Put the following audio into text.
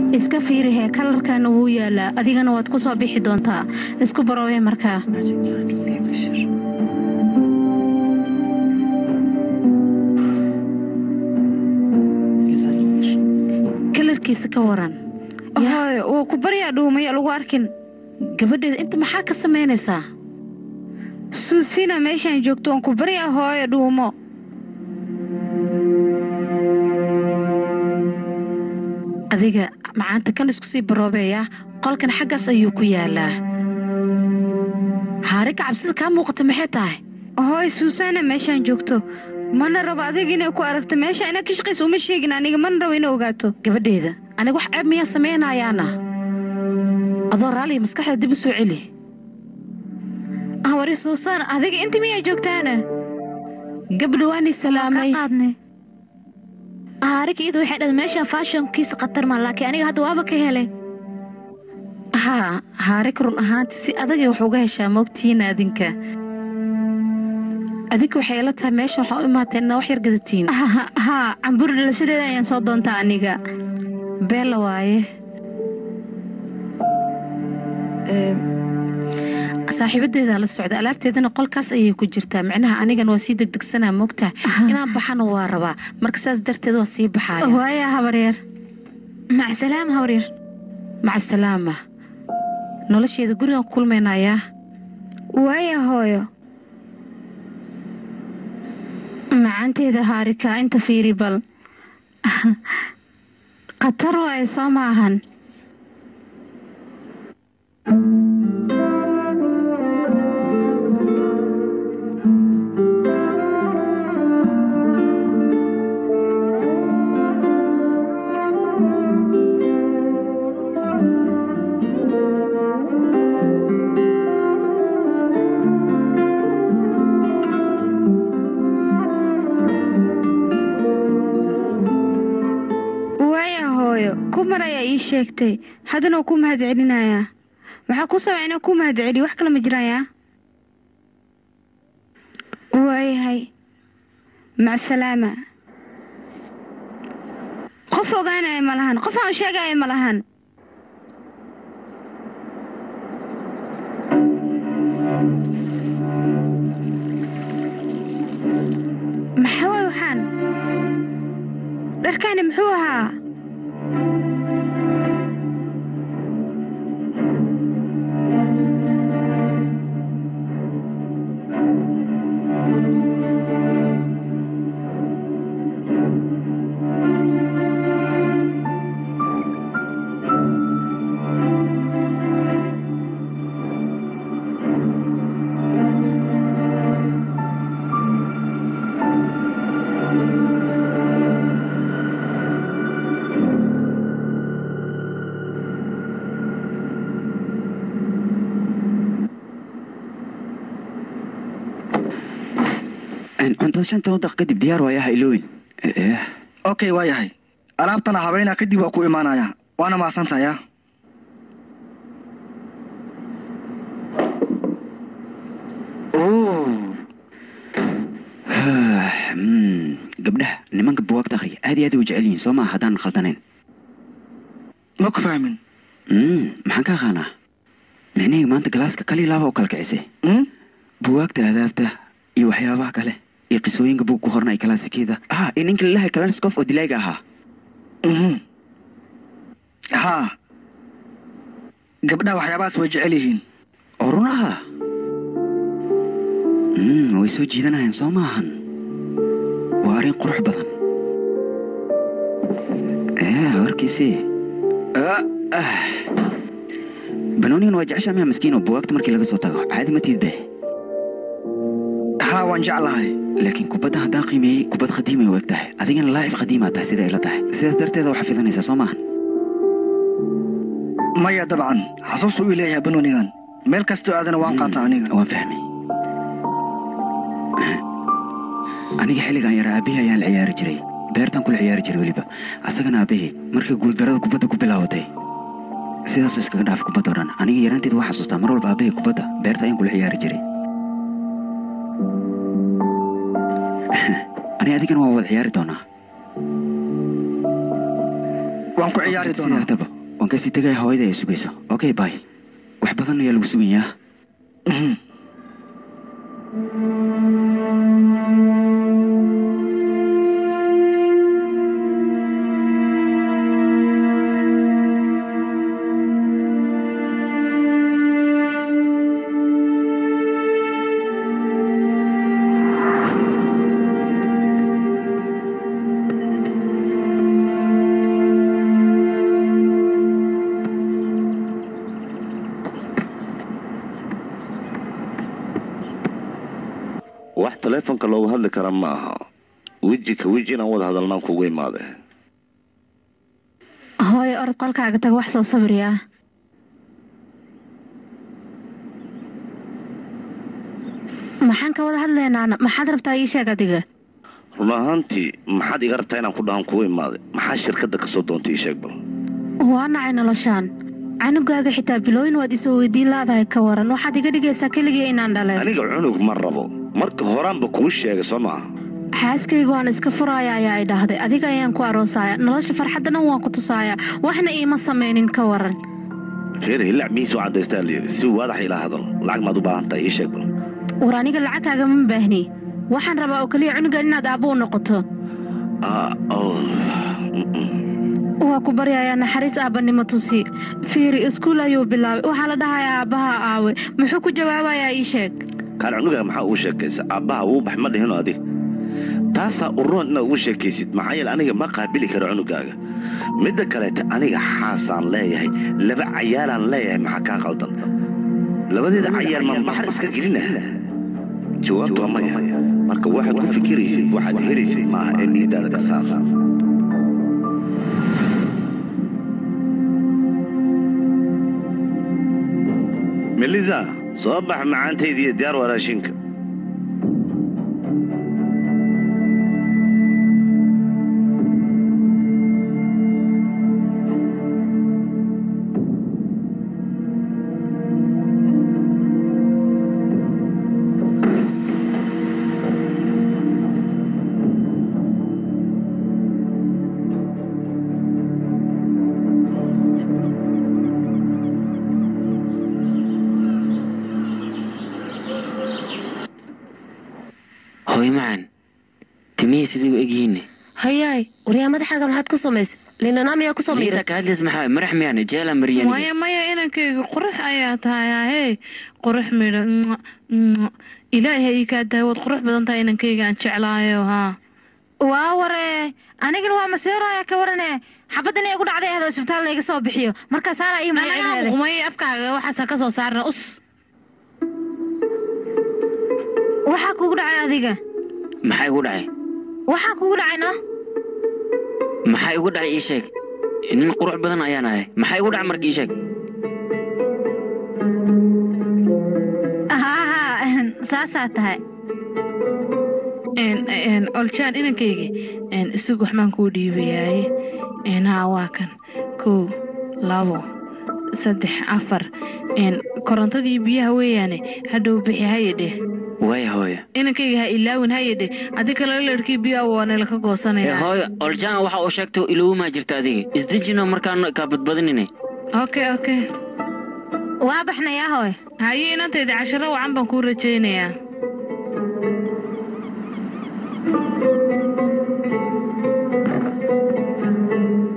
iska fiirihee kalarkana wuu yaalaa adigana waad ku soo bixi doontaa isku baroobee markaa kalarkiisa ka waran hooyo wuu ku baryaa dhuumaya lagu arkin gabadheeda inta maxaa ka samaynaysaa suusina meeshaan joogto waan ku baryaa hooyo dhuumo adiga macaanta kan isku sii baroobeeyaa qolkan xaggaas ayuu ku yaalaa haariga cabsida kaa muuqata maxay tahay hooy suusaana meeshaan joogto mana rabo adiga inay ku aragto meesha ina ka shaqaysa uma sheegin aniga mana rabo inay ogaato gabadheeda aniga wax ceeb miyaa samaynayaana adoo raaliya maskaxda dib u soo celi hawari suusaan adiga inta miyaa joogtaana gabdha waani salaamay qaadnay haarig iyadu waxay dhahday meeshaan faashonkiisa khatar ma laakiin aniga hadda waaba ka helay haa haarig run ahaantii si adagay wax uga heshaa moogtihiin adinka adinka waxay ila tahay meeshan waxaa u imaateen inaa wax yar gadatiin haa cambur dhalashadeeda ayaan soo doontaa aniga beella waaye saaxiibadeedaa la socda alaabteedana qolkaas ayay ku jirtaa micnaha anigan waa sii degdegsanaa moogtahay inaan baxana waa rabaa marka saas darteed waa sii baxaaya waaya habaryar macsalaam habaryar macasalaama nolosheeda gurigaan ku kulmaynayaa waaya hooyo macaanteeda haarika inta fiiri bal khatar waaye soo maahan kumar ayaa ii sheegtay haddana waa ku mahad celinayaa waxaa ku sabca inaan ku mahad celiyo wax kale ma jirayaa waayahay macsalaama qof ogaanaya ma lahan qof aan sheegaya ma lahan maxaa waay waxaan dharkaani muxuu ahaa cuntada shanta wadaq kadib diyaar waayaha ilooyin okay waa yahay alaabtana habeynaa kadib waa ku imaanayaa waana mahadsantayaa gabdhaha nimanka buwaagta akhriya aad iyo aad u jecel yihiin soo maa haddaan khaldanayn ma ku fahmin maxaan ka aqaanaa micnihii maanta galaaska kali laaba u kala kicisay buwaagta aadaabta iyo waxyaabaha kale iyo qisooyinka buu ku qornay kalaasikeeda ah iyo ninka lalahay kalanskof oo dilayga ahaa haa gabdhaha waxyaabahaas way jecel yihiin oo run aha way soo jiidanayaan soo maahan waa arrin qurux badan warkiisii banoonigan waa jeceshaa miya maskiino buwaagta markii laga soo tago caadi ma tiidde haa waan jeclahay laakiin kubadda haddaan qiimeeyey kubad khadiimay u eg tahay adigana laa'ib khadiimaa tahay sida ila tahay sidaas darteeda waxaa fidanaysaa soo maahan maya dabcan xasuustu uu leeyahay banoonigan meel kastoo aadana waan qaata aniga waan fahmay aniga xilligaan yara aabihii ayaan la ciyaari jiray beertaan kula ciyaari jiray weliba asagana aabihii markii guuldarada kubadda ku bilaabatay sidaasuu iskaga dhaaf kubadda o dhan aniga yaraanteeda waa xasuustaa mar walba aabihii kubadda beerta ayaan kula ciyaari jiray ani adigana waa wada ciyaari doonaa waan ku ciyaari doonaa sidaataba waan kasii tegaya hooyada ay sugayso okay bay wax badan ayaa lagu sugayaa wax taleefonka loogu hadli kara ma aha weji ka weji inaan wada hadalnaan kugu imaade hooyo orod qolkaaga tag wax soo sawiriyaa maxaan ka wada hadlaynaana maxaad rabtaa ii sheeg adiga run ahaantii maxaad iga rabtaa inaan ku dhahan kugu imaade maxaa shirkadda kasoo doontay ii sheeg bal waa nacay noloshaan canugaaga xitaa bilooyin waad isoo weydiin laadahay ka waran waxaad iga dhigaysaa keligii inaan dhalay aniga cunug ma rabo marka horaanba kuu sheegay soo maaha xaaskayga waan iska furaaya ayaa ay dhahday adiga ayaan ku aroosaya nolosha farxadda dhan waan ku tusaaya waxna iima samaynin ka waran reer hilac miis u cadaystaa layidhi si waadax ila hadal lacag maad u baahan tahay ii sheeg bal war aniga lacagkaaga ma baahni waxaan rabaa oo keliya cunuga inaad aabbo u noqoto Ah, oh, mm-mm. waa ku baryayaa naxariis aabbanimo tusi fiiri iskuul ayuu bilaabay waxaa la dhahayaa aabbaha aawe muxuu ku jawaabayaa ii sheeg kaan cunugaaga maxaa ugu sheekaysa aabbaha wuu bax ma dhihino adig taasaa uroon inaad ugu sheekaysid maxaa yeele aniga ma qaabili karo cunugaaga midda kaleete aniga xaasaan leeyahay laba cayaalaan leeyahay maxaa kaa qaldan labadeeda cayaal ma baxar iska gelina jawaabtu waa maya marka waxaad ku fikiraysid waxaad helaysid maaha ee niidaada ka saar melisa soo bax macaantaydiiyo diyaar waa raashinka hooyo macaan timihii sidii u egyihiinne hayaay waryaa madaxaaga maxaad ku samaysay linanaamiyaa ku liita samaysay ka hadlays maxaa marax miyaan jeela mariyani maya maya inankayga qurux ayaa tahay ahey qurux midho Mwah, mwah. ilaahay ii kaa dahay waad qurux badan tahay inankayga aan jeclaayo haa waa ware anigana waa masiiraya ka warane xabaddan igu dhacday ahdo isbitaal layga soo bixiyo markaasaana ii magaceeday may afkaaga waxaasa ka soo saarna us waxaa kugu dhacay adiga maxaa igu dhacay waxaa kugu dhacay no maxaa igu dhacay ii sheeg nin qurux badan ayaan ahay maxaa igu dhacay marka ii sheeg haa saasaa tahay Een, een, oljaan inankayga een, isug waxbaan kuu dhiibayaaye een, haa waa kan kow labo saddex afar een, korontadii biyaha weeyaane hadhow bixi hayadhe waaya hooyo inankayga ha ilaawin hayadhe adi kale lerkii biyaha waana laka ee goosanaya hooyo oljaan waxa uu sheegto ilowmaa jirta adiga isdejino markaan kaa badbadinine okay okay waa baxnayaa hooy haye inantayda casharo wacan baan kuu rajaynayaa